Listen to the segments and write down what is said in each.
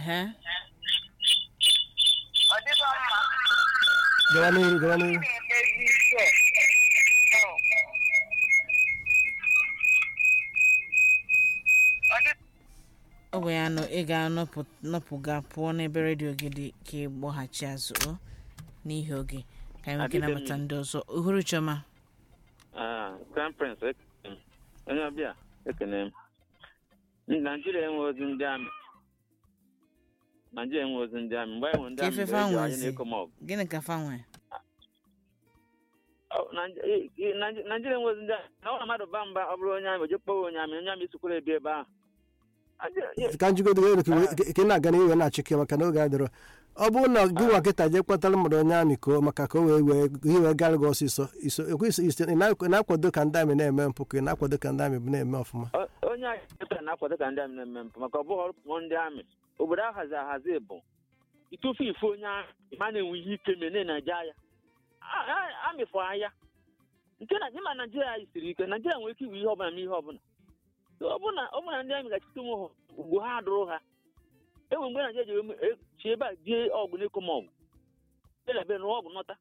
ehe ọ dịghị mma gawa n'ihu gawa n'ihu na-emezi ike ọ dị ọ bụ ya nọ ị ga-anọpụga pụọ n'ebe redio gị dị ka ị gbọghachi azụ o n'ihi oge ka anyị nweke Adịbe m. nabata ndị ọzọ uhuru chioma Ah, crown prince ekene m onye ọbịa ekene m naijiria enwe ozi ndị amị naijiria enwe ozi ndị amị mgbe anyị nwe ndị Ka amị ifefe mgbe eji anyị anwezi. na-ekom ọgụ gịnị ka fa nwee Ọ, Naij- i- i- Naij- naijiria enwe ozi ndị amị na ọ mmadụ ba mba ọ bụrụ onye amị o je kpọwa onye amị onye amị sikwara ebi ebe ahụ Naij- ka njigodo elu ka ị na-aga n'iwe na-achịkọ maka na oge adịrọ ọ bụrụ na gị nwa kịta jee kpatara mmadụ onye amị ka o maka ka o wee wee ihe wee gara gị ọsịsọ iso ekwesị isi ị na- ị na-akwado ka ndị amị na-eme mpụ ka ị na-akwado ka ndị amị bụ na-eme ọfụma O- onye anyị pụtara na-akwado ka ndị amị na-eme mpụ maka ọ bụghị ọrụ ndị amị obodo ahazi ahazi bụ ịtụfu ife onye amị ma na-enwe ihe ike mee na-eje agha A- a- amị fụ agha nke na ịma naijiria anyị siri ike naijiria nwere ike iwe ihe ọbụla ma ihe ọbụla So ọ bụrụ na ọ bụrụ na ndị amị gachite ụmụ ha ugbo ha adụrụ ha enwe mgbe naijiria ji eme- e- chi ebe a die ọgụ n'ịkọm ọgụ elebe rụọ ọgụ nọta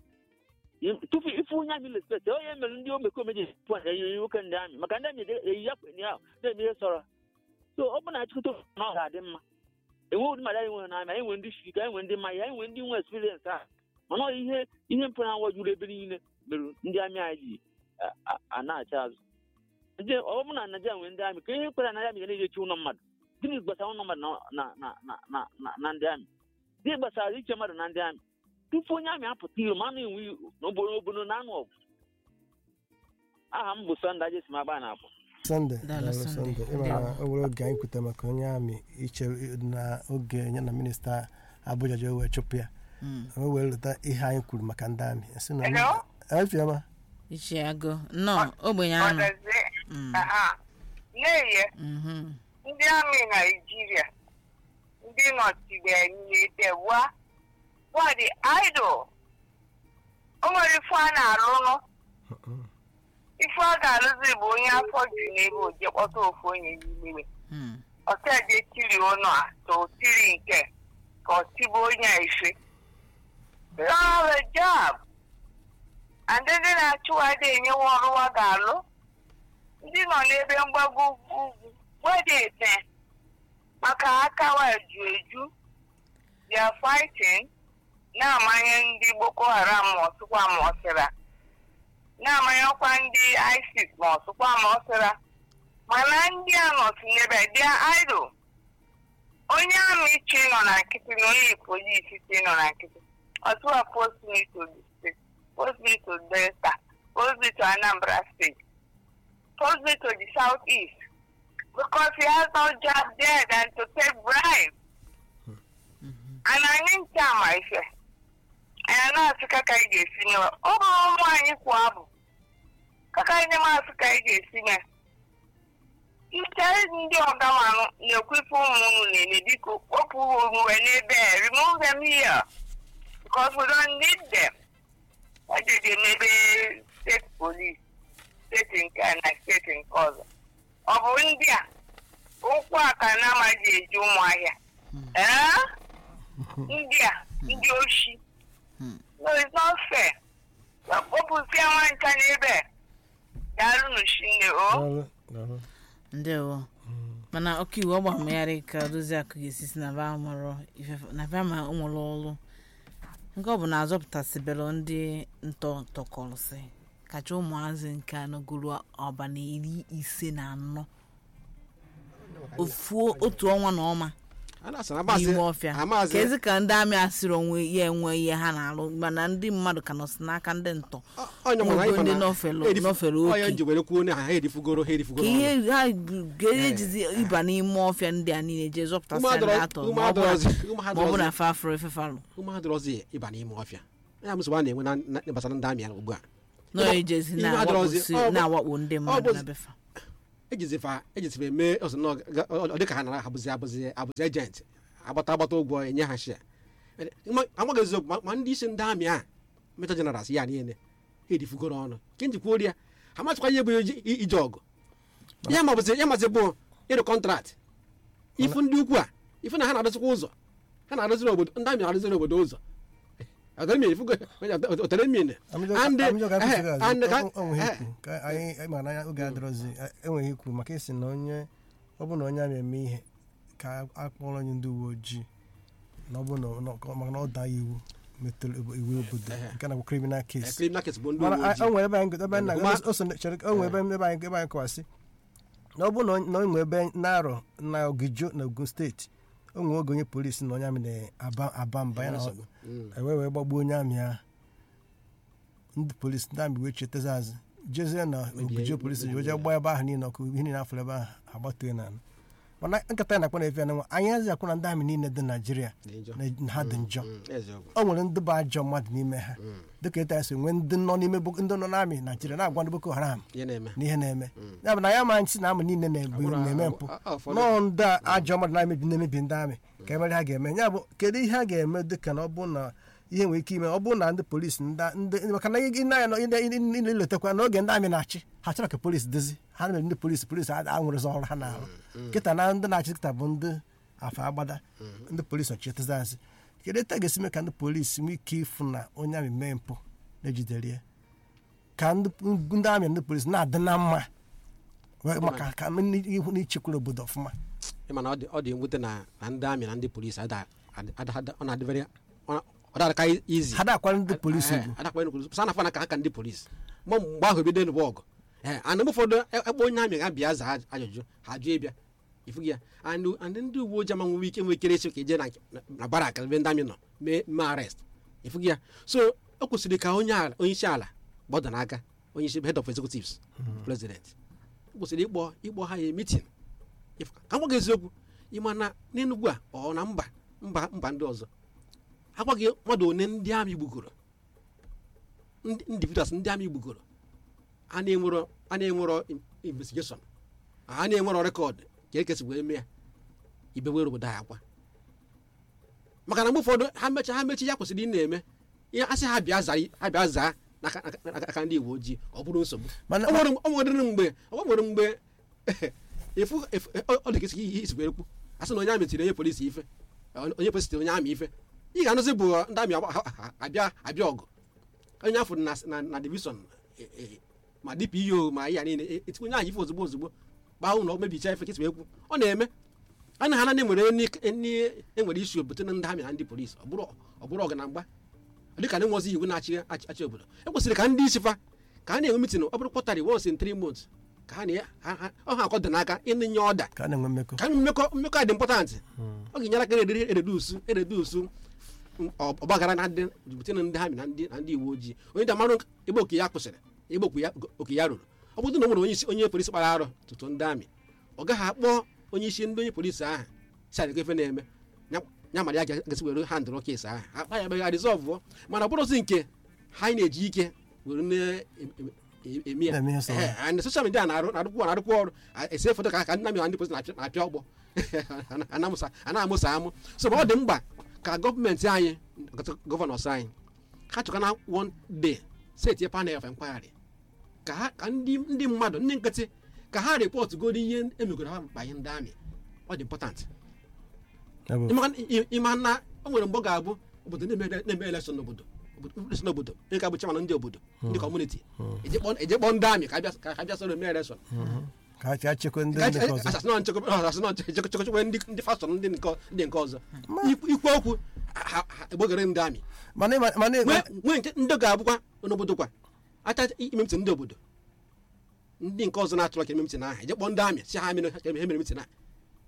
tupu ife onye amị respekt onye mere ndị omekome ji pụ eyi nwoke ndị amị maka ndị amị eyi ya kwenye ahụ na-eme ihe sọrọ so ọ bụ na achịkọta na ọ ga-adị mma enwe ụdị mmadụ anyị nwere n'amị anyị nwere ndị shiri anyị nwere ndị mmanya anyị nwere ndị nwe experience a mana ọ ihe ihe mpụ na juru ebe niile mere ndị amị anyị ji a- a- a na-acha azụ Nje- ọ bụ na naijiria nwere ndị amị ka ihe kpere na ndị amị ga na-eji echi ụlọ mmadụ gịnị gbasara ụlọ mmadụ na- na- na- na- na- na- na ndị amị gịnị gbasara iche mmadụ na ndị amị tupu onye amị apụta iro ma a na-enwe n'obodo obodo na anụ ọgụ aha m bụ sọnde ajesi m agba na akwa sọnde Daalụ, daalụ, Sunday. sọnde ịma na o nwere oge anyị kwute maka onye amị iche na oge ya na minista abụja ji wee chụpụ ya Mm. o wee lụta ihe anyị kwuru maka ndị amị sị na Hello? efiọma ichi agụ nnọọ ogbenye anụ ọdazi Mm. aha na-eye Mhm. ndị amị naijiria ndị nọchibere wa wadi idol o nwere ife a na-alụnụ ife a ga-alụzi bụ onye afọ ju n'ebe oje kpọta ofu onye n'ime Mm. ọteje tiri ụnọ a ka o tiri nke ka ọ tibe onye a ife lọọ job and ndị na-achụwadị enyewa ọrụwa ga-alụ ndị nọ n'ebe mgbago ugwu ugwu nwede ete maka akawa eju eju they are fighting na-amanye ndị boko haram ma ọsụkwa ma ọsịra na-amanyekwa ndị isis ma ọsụkwa ma ọsịra mana ndị a nọtụ n'ebe dia idol onye amị chi nọ na nkịtị na onye polisi chi nọ na nkịtị ọtụwa post me to the state post me to delta post me to anambra state post me to the southeast because he has no job there than to take bribe and anyị nche ama ife anyị na-asị ka ka anyị ga-esi mewa ọ bụrụ ụmụ anyị kwa abụ kaka anyị na-asị ka anyị ga-esi mee ike ndị ọgamanụ na-ekwu ife ụmụ unu na-eme biko kpọpụ unu wee n'ebe a remove them here because we don't need them ejeje n'ebe steeti police steeti nke a na steeti nke ọzọ ọ bụ ndị a ụkwụ a ka na-amaghị eji ụmụahịa ee ndị a ndị oshi no it's not fair kpọpụsịa nwa ncha n'ebe a daalụ n'oshinne o daalụ daalụ ndewo mana ọka iwu ọgba mmegharị ka dozie akụ ga-esi si na ba mụrụ ifefe na ba ma o nwere ọrụ nke ọ bụ na azọpụtasịbelụ ndị ntọ tọkọrọsị kacha ụmụazị nke anọgoro ọba na iri ise na anọ ofuo otu ọnwa na ọma a na-asị na amazi n'ime ọfịa amazi ka ezi ka ndị amị asịrị onwe ya enwe ihe ha na-alụ mana ndị mmadụ ka nọsi n'aka ndị ntọ onye nwere Ogo ndị anyị nọfelu- nọfelu onye oke. nji were kwuo na ha edifugoro ha ka edifugoro ihe ọnụ. ha ga-ejizi ịba n'ime ọfịa ndị a niile jee zọpụtasị Ụmụ ndị adọrọ- atọ ụmụ ma ọ bụrụ adọrọzi- ụmụ ma ọ bụ na adọrọzi- fa afro efefalụ ụmụ adọrọzi ịba n'ime ọfịa ya bụ nsogbu a na-enwe na- na- gbasara ndị amị ya ugbu a nọ ejezi Ihe adọrọzi- na-awakposi- ọ bụ- na-awakpo ndị ọ mmadụ bụ- na befa ejizifa ejizifa eme ọsọ na ọ ga- ọ dị ka ha nara abụzi abụzi abụzi ejenti agbata agbata ụgwọ enye ha shia amaghị eziokwu ma- ma ndị isi ndị amị a meta jenaral ya niile ha edifugoro ọnụ ke njikwa ori ya ha machịkwa ihe bụ iji- i- ije ọgụ ya mabụzi ya mazi bụ ịrụ kọntrakt ifu ndị ukwu a ife na ha na-arụzikwa ụzọ ha na-arụziri obodo ndị amị na-arụziri obodo ụzọ agarimi ifugo otere mmiri and amịjọ ka eh, kwụsịrị and ka azụ onweghị eh, ikwu ka anyị ma na oge adịrọzi enweghị ikwu maka isi na onye ọ bụ na onye a na-eme ihe ka akpọrọ onye ndị uwe ojii na ọ bụ na ọ- maka na ọ daa iwu metụrụ iwu obodo Eh. nke na bụ criminal eh, case criminal case bụ ndị mana uwe a- ojii o nwere ebe anyị ebe anyị na Ma- o so chere o nwere ebe ebe anyị ebe anyị kọwasị na ọ bụ na onye- na o nwere ebe na-arọ na ogijo na ogun steeti o nwere oge onye polisi na onye amị na-aba aba mba ya na nsogbu. Mm. ewe wee gbagbuo onye amị ahụ ndị polisi ndị amị wee chetazi azụ jezie na Mebie- ogijo polisi mebie- wee jee gbaa ebe ahụ niile ọkụ ihe niile afọrọ ebe ahụ agbatue na ala mana nkata na-akpọ na efe ya na nwa anyị azi akwụ na ndị amị niile dị naijiria Dị njọ. na ha dị njọ Mm, eziokwu o nwere ndị bụ ajọ mmadụ n'ime ha dịka etu anyị si nwee ndị nọ n'ime Boko- ndị nọ n'amị naijiria na-agwa ndị boko haram ihe na-eme na ihe na-eme ya bụ na ya ma nsị na amị niile na-ebu Abụrụ- na-eme abụ- mpụ a- a- ụfọdụ- nọọ ndị a ajọ mmadụ na-emebi na-emebi ndị amị ka emere ha ga-eme ya bụ kedu ihe ha ga-eme dịka na ọ bụ na ihe nwere ike ime ọ bụrụ na ndị polisi ndị ndị- maka na ị na-anya nọ ile- ile- ile- iletakwa n'oge ndị amị na-achị ha chọrọ ka polisi dozi ha mere ndị polisi polisi a a nwere ọrụ ha na-arụ kịta na ndị na-achị kịta bụ ndị afa agbada ndị polisi ọchịtazi azị kedu etu a ga-esi mee ka ndị polisi nwee ike ịfụ na onye amị mee mpụ na-ejidere ya ka ndị ndị amị na ndị polisi na-adị na mma wee- maka ka ihu na ichekwara obodo ọfụma ịma na ọ dị- ọ dị mwute na na ndị amị na ndị polisi ada- ada- ada- ọ na-adị very ọ ọ dara ka izi ha dakwara ndị polisi bụ sa na ka ha ka ndị polisi mgbe mgbe ahụ ebido n'ụwa ọgụ ee and mgbe ụfọdụ ebe onye amị ga-abịa zaa ajụjụ ha jụ ịbịa ifugi ya and and ndị uwe ojii ama nwe ike nwere ike esi ka eje na na- na barak ebe ndị amị nọ mee mee arrest ifugi ya so o kwesịrị ka onye ala onye isi ala gbọda n'aka onye isi head of executives president o kwesịrị ịkpọ ịkpọ ha ya meeting If- ka m gwa gị eziokwu ịma na n'enugwu a ọ na mba mba mba ndị ọzọ agwaghị mmadụ one ndị amị gbugoro ndị individuals ndị amị gbugoro a na-enwero a na-enwero in- investigation a na-enwero rekọd ka ekesi wee mee ya ibe were obodo anyị akwa maka na mgbe ụfọdụ ha mecha ha mechi ya kwesịrị ị na-eme ihe asị ha bịa zaa ha bịa zaa n'aka n'aka- n'aka aka ndị uwe ojii ọ bụrụ nsogbu Mana- o nwere o nwere mgbe o nwere mgbe efu efu ọ ọ dị ka isi ihe isi wee kwu asị na onye amị tiri onye polisi ife onye polisi tiri onye amị ife ị ga-anụzi bụ ndị amị agba- ha- ha- abịa abịa ọgụ onye afọ na na na divishọn e- e- ma dpo ma ihe a niile e- etikwa onye ahụ ife ozugbo ozugbo gbaa ụlọ mebicha ife kịtị ekwu ọ na-eme a na ha na enwere ndị enwere isi obodo na ndị amị na ndị polisi ọ bụrụ ọ bụrụ ọgụ na mgba dịka na enwezi iwu na-achị achị achị obodo e kwesịrị ka ndị isi fa ka a na-enwe mitin ọ bụrụ kwọtarị once in three months ka ha na ha- ha- ọ ha akọdọ n'aka ịnye ọda ka a na-enwe mmekọ ka mmekọ mmekọ dị mpọtantị ọ ga-enyere aka erediri eredusu eredusu ọgbaghara na ndị butere ndị amị na ndị na ndị uwe ojii onye damarụ ebe oke ya kwụsịrị ebe oke ya oke ya ruru ọ bụrụ na o nwere onye isi onye polisi kpara arụ tụtụ ndị amị ọ gaghị akpọ onye isi ndị onye polisi ahụ si adịgo ife na-eme ya- ya mara ya ga-esi were handụrụ kes ahụ akpa ya megha rizọvụ mana ọ bụrụzi nke ha na-eji ike were na-eme ya Na-eme ihe sọrọ. Ehe, and soshal midia na-arụ na-arụkwa na-arụkwa ọrụ a- ese foto ka ka ndị amị na ndị polisi na-apịa na-apịa ọgbọ Ana-amụsa- ana-amụsa amụ so ma ọ dị mkpa ka gọọmenti anyị gọvanọs anyị ha chọkana one day seti panel of inquiry ka ha ka ndị ndị mmadụ ndị nkịtị ka ha rịpọtụ goro ihe emegoro ha banye ndị amị ọ dị important Ya bụ- ịma ị- ịma na o nwere mgbe ọ ga-abụ obodo na-eme na-eme elekshọn n'obodo obodo election n'obodo onye ka bụ chairman ndị obodo ndị kọmuniti eje kpọọ eje kpọọ ndị amị ka abịa ka ha bịa soro eme elekshọn ka ha- ka ha chekwa ndị ndị nke ọzọ asasịnọ nchekwa ndị ndị fastọ ndị nke ndị nke ọzọ Ikwu- ikwu okwu ha- ha egbogere ndị amị mana ịma- mana ịma- nwee nwee nke ndị ga-abụkwa n'obodo kwa acha ime mitin ndị obodo ndị nke ọzọ na-atụrụ aka eme mitin ahụ eje kpọọ ndị amị si ha mere ha mere mitin a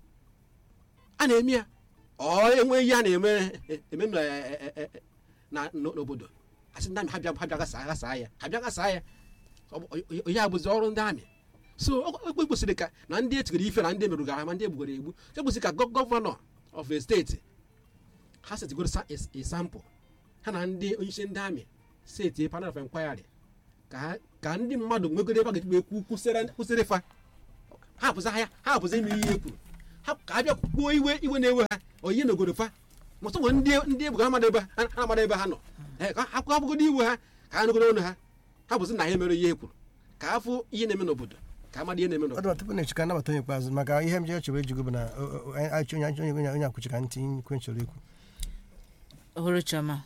a na-eme ya ọ enwe ihe a na-eme eme na e- e- e- na n'obodo asị ndị amị ha bịa ha bịa gasaa gasaa ya ha bịa gasaa ya Ọ bụ- o- o- ya abụzi ọrụ ndị amị so o o kwesịrị ka na ndị etigoro ife na ndị emerụgara ma ndị egbugoro egbu e kwesịrị ka gọ- gọvanọ of a steeti ha setigoro sa is- a sample ha na ndị onyeisi ndị amị seti panel of inquiry ka ha- ka ndị mmadụ nwegoro ebe a ga-eji wee kwu kwụsịrị kwụsịrị fa ha pụzi ahịa ha pụzi ime ihe e kwuru ha ka a bịa kwuo iwe iwe na-ewe ha oyihe n'obodo fa ma ọtụ nwere ndị ndị ebugara mmadụ ebe ha ha amara ebe ha nọ Eh, ka ha kwụọ iwe ha ka ha nụgoro ọnụ ha ha bụzi na ha emere ihe e kwuru ka ha fụ ihe na-eme n'obodo ka ka amadi ihe na-eme ọ n'obodo dị tupu na-echi ka nnabata onye ikpeazụ maka ihe m ji echebe ejugo bụ na o- o- anyị achọ onye onye onye onye akwụchi ka ntị ikwe nchọrọ ikwu ohuru chioma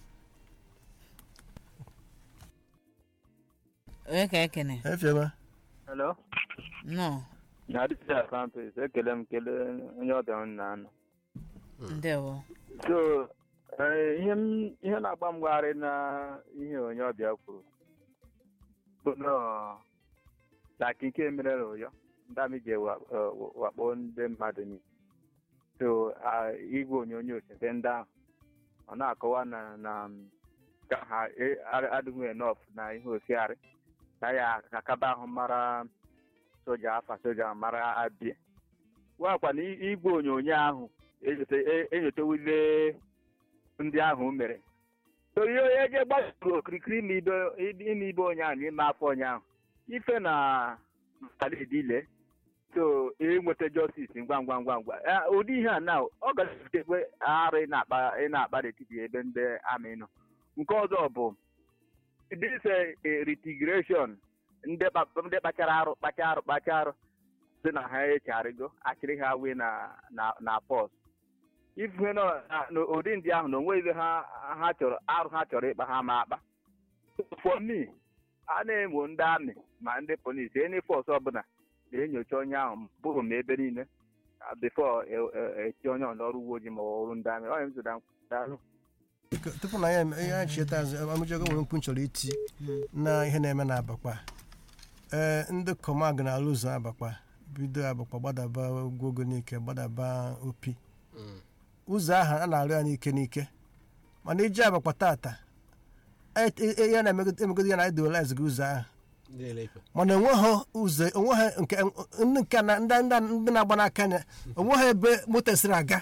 onye ka ekene efiema Hello? nọ Na this is campus. Ekele m kele onye ọbịa m na-anọ. ndewo So, eh, ihe m ihe na-agba mgbagharị na ihe onye ọbịa kwuru bụ nọọ laki nke mere n'ụyọ ndị amị ji ewa- eh, wakpo ndị mmadụ niile so ah, igwe onyonyo site ndị ahụ ọ na-akọwa na na mm, ka ha e- a- adịghị enough na ihe osiarị ka ya akaba ahụ mara soja afa soja mara abịa gwakwa na i- igwe onyonyo ahụ enyote- e- enyotewile ndị ahụ mere so ihe onye je gbasoro okirikiri ime ibe ime ibe onye ahụ n'ime afọ onye ahụ ife na alidile so enweta justice ngwa ngwa ngwa ngwa Eh, ụdị ihe a na ọ ga-ebutekwe arụ ị na-akpa ị na-akpa n'etiti ebe ndị amị nọ nke ọzọ bụ this eh, retigration ndị kpa- ndị kpachara arụ kpacha arụ kpacha arụ si na ha echarịgo achịrị ha wee na na na pọs ife nọ na- n'ụdị ndị ahụ na onwe ebe ha ha chọrọ arụ ha chọrọ ịkpa ha ma akpa for me a na-emo ndị amị ma ndị polisi enyi fọs ọbụla na-enyocha onye ahụ bụrụ m ebe niile bifo eti onye ọ n'ọrụ uwe ojii ma ọ ọrụ ndị amị onye m zụda daalụ Biko, tupu na ya eme- ihe anyị chieta azụ amụjogo nwere mkpu nchọrọ iti na ihe na-eme na abakpa ee ndị kọmag na-alụ ụzọ abakpa bido abakpa gbadaba ogwogo n'ike gbadaba opi ụzọ ahụ a na-arụ ya n'ike n'ike mana iji abakpa tata e- e- e- ya na-emegodo ya na idolize gị ụzọ ahụ ndị na-ele ife mana onweghị ụzọ onweghị nke ndị nke na ndị ndị ndị na-agba n'aka anya onweghị ebe moto siri aga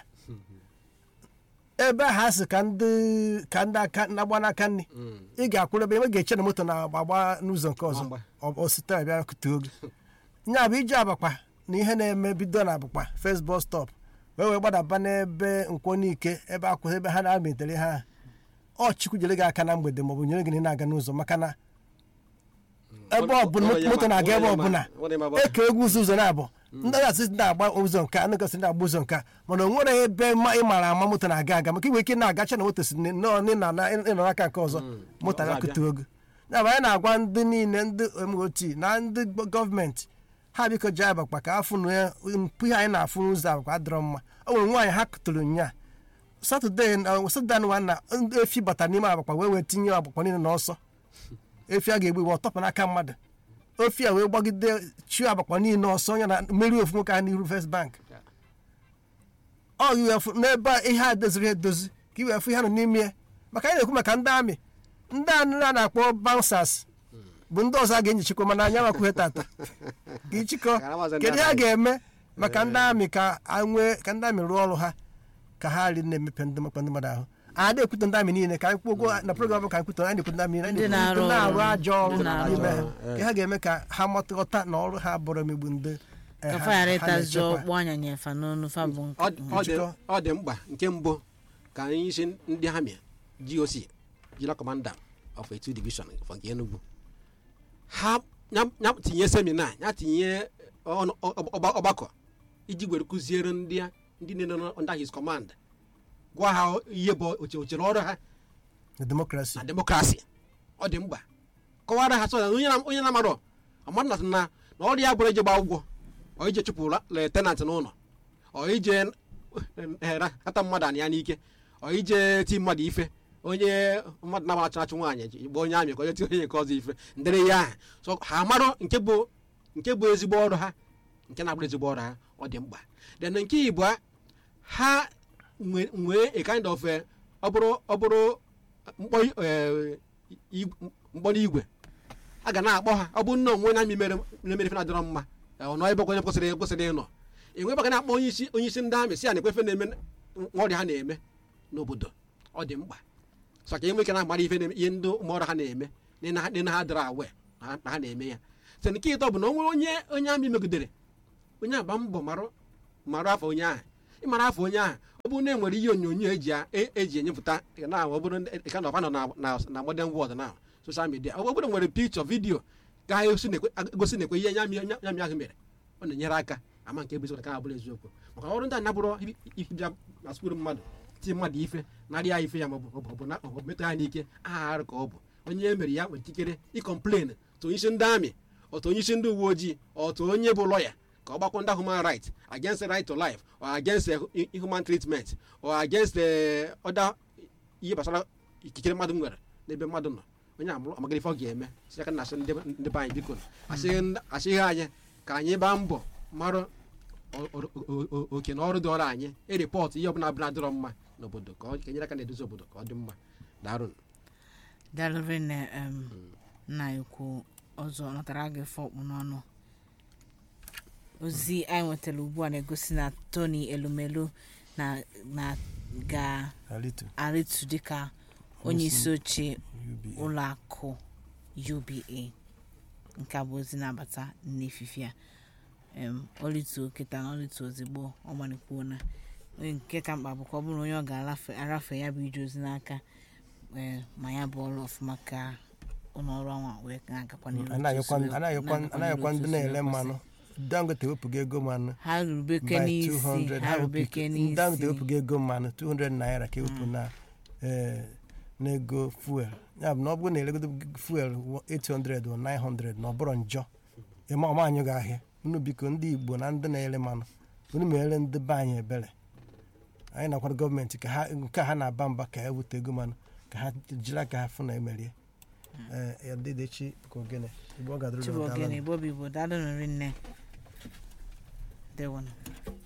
ebe ahụ asị ka ndị ka ndị aka na-agba n'aka nri ị ga-akwụrụ ebe ị ga-eche na moto na-agba n'ụzọ nke ọzọ Gbamgba. ọ- ọ site bịa kutuo gị nya bụ iji abakpa na ihe na-eme bido na abakpa first bus stop wee wee gbadaba n'ebe nkwonike ebe akwụ ebe ha na-amịtere ha ọ chukwu jere gị aka na mgbede maọbụ nyere gị na ị na-aga n'ụzọ maka na ebe ọbụla moto na-aga ebe ọbụla eke egwu ụzọ ụzọ na-abụ ndị gasị na-agba ụzọ nke a ndị gasị na-agba ụzọ nke a mana o nwere ebe ma ị mara ama moto na-aga aga maka iwe ike na-agacha na moto si nọọ n'ịnọ na- ịnọ n'aka nke ọzọ moto ọzọ na-akụtu ogo ya bụ anyị na-agwa ndị niile ndị mot na ndị gọọmenti ha biko ji abakpa ka afụ na ya mpụ ihe anyị na-afụ n'ụzọ abakpa adịrọ mma o nwere nwaanyị ha kụtụrụ nya satọde satọde anụ na ndị efi bata n'ime abakpa wee wee tinye abakpa niile n'ọsọ efi a ga-egbu igbe ọ tọpụ n'aka mmadụ ofi a wee gbagide chi abakpa niile ọsọ ya na mmeri ofu nwoke ahụ n'iru first bank ọ iwefu n'ebe a ihe a doziri edozi ka iwefu ihe nọ n'ime ya maka anyị na-ekwu maka ndị amị ndị anụ a na-akpọ bouncers bụ ndị ọzọ a ga-enyichikwa mana anyị amakwuhe tata ka ịchịkọ Ka ha kedu ihe a ga-eme maka ndị amị ka a nwee ka ndị amị rụọ ọrụ ha ka ha ri na-emepe ndị mkpa ndị mmadụ ahụ a na-ekwute ndị amị niile ka anyị kwuo na program ka anyị kwute anyị na-ekwute ndị amị niile anyị Ndị na-ekwute na-arụ ndị na-arụ ọrụ. ajọ ọrụ Ndị na-arụ n'ime ha ọrụ. ka ha ga-eme ka ha matụghọta na ọrụ ha bụrụ emegbu ndị eh, ka ha- fayara ha ịtazi na-echekwa. ọkpụ anya nyefa n'onu fa bụ Ọ dị- ọ dị- Njikọ. ọ dị mkpa nke mbụ ka anyị isi ndị amị GOC jila kọmanda of etu division for nke Enugu ha ya ya tinye semina ya tinye ọnụ- ọ- ọgba- ọgbakọ iji were kụziere ndị a- ndị niile nọ under his command gwa ha ihe bụ oche ochere ọrụ ha na demokrasi na demokrasi ọ dị mkpa kọwara ha sọ na onye na- onye na-amarọ amadụ na na na ọrụ ya bụrụ ije gba ụgwọ ọ ije chụpụ letenant n'ụlọ ọ ije kata mmadụ anị ya n'ike ọ ije ti mmadụ ife onye mmadụ na-agbachụ achụ nwaanyị ji gba onye amị ka onye ti onye nke ọzọ ife ndere ya aha so ha marọ nke bụ nke bụ ezigbo ọrụ ha nke na-abụrụ ezigbo ọrụ ha ọ dị mkpa then nke ịbụa ha nwe- nwee a kind of eh, ọ bụrụ ọ bụrụ mkpọ eh, ig- mkpọ n'igwe a ga na-akpọ ha ọ bụ nnọọ onwe na amị mere mere ife na-adịrọ mma eh, ọ nọ ebe onye kwesịrị kwesịrị ịnọ enwe ebe ga na-akpọ onye isi onye isi ndị amị si ya na ekwefe na-eme nwa ọrịa ha na-eme n'obodo ọ dị mkpa so ka enwe ike na-amara ife na- ihe ndị ụmụọrụ ha na-eme na ha na ha dịrọ awe na ha- na ha na-eme ya site nke ịtọ bụ na o nwere onye onye amị megidere onye agba mbọ marụ marụ afọ onye ahụ ịmara afọ onye ahụ ọ bụrụ na e nwere ihe onyonyo eji a- e- eji enyepụta na ọ bụrụ ka na ọba nọ na- na na modern world na social media ọ bụrụ na nwere picture vidio ka ha gosi na-ekwe gosi na-ekwe ihe nya mi- nya nya mi ahụ mere ọ na-enyere aka ama nke bụ eziokwu ka abụrụ eziokwu maka ọrụ ndị a nabụrụ ibịa na skul mmadụ ti mmadụ ife narị ya ife ya maọbụ maọbụ na maọbụ metụ ya n'ike aha arụ ka ọ bụ onye e mere ya nwere ikikere ịkọmplen tụ onyeisi ndị amị otu onyeisi ndị uwe ojii otu onye bụ lọya ka ọ gbakọ ndị human right against right to life or against eh, human treatment or against eh, other ihe gbasara ikikere mmadụ nwere n'ebe mmadụ nọ onye amụrụ amagara ife ọ ga-eme si aka na asị ndị ndị be anyị biko asịghị ndị- asịghị anyị ka anyị gbaa mbọ mara o- o- o- o- oke na ọrụ dị ọrụ anyị eripọtụ ihe ọbụla bụla dịrọ mma n'obodo ka ọ ka enyere aka na-edozi obodo ka ọ dị mma darụ dalụrị na em, nna ekwu ọzọ natara gị fọkpụ n'ọnụ ozi anyị nwetara ugbu a na-egosi na tony elumelu na na alitu ga-arịtu dịka onye isi oche UBA. ụlọ akụ uba nke a bụ ozi na-abata n'efifi a em, ọlịtuo kịta na ọlịtuo ozigbo ọgbanikwuo na onye nke ka mkpa bụ ka ọ bụrụ onye ọ ga-arafe ya bụ ije ozi n'aka ee, ma ya bụ ọrụ ọfụma ka ụlọ ọrụ anwa wee na-agakwa n'ihu anaghịkwa otu o si- anaghịkwa na-agakwa anaghịkwa n'ihu ndị otu o si na-ere wee mmanụ dangote wepụga ego mmanụ ha rubeke by n'isi 200 ha ha rubeke wepụ- dangote n'isi wepụga ego mmanụ 200 naira ka ewepụ na eh, n'ego fuel ya bụ na ọ bụrụ na elegodo fuel 800 or 900 na ọ bụrụ njọ ịma ọma anyị ga ahịa unu biko ndị igbo na ndị na-ere mmanụ unu mere ndị be anyị ebere anyị nakwara gọọmenti ka ha nke a ha na-aba mba ka ha wute ego mmanụ ka ha jiri aka ha fụ na emerie ee ya dịdechi ka ogene igbo ọ gadoro chibogene bobi igbo daalụ nri nne dewonu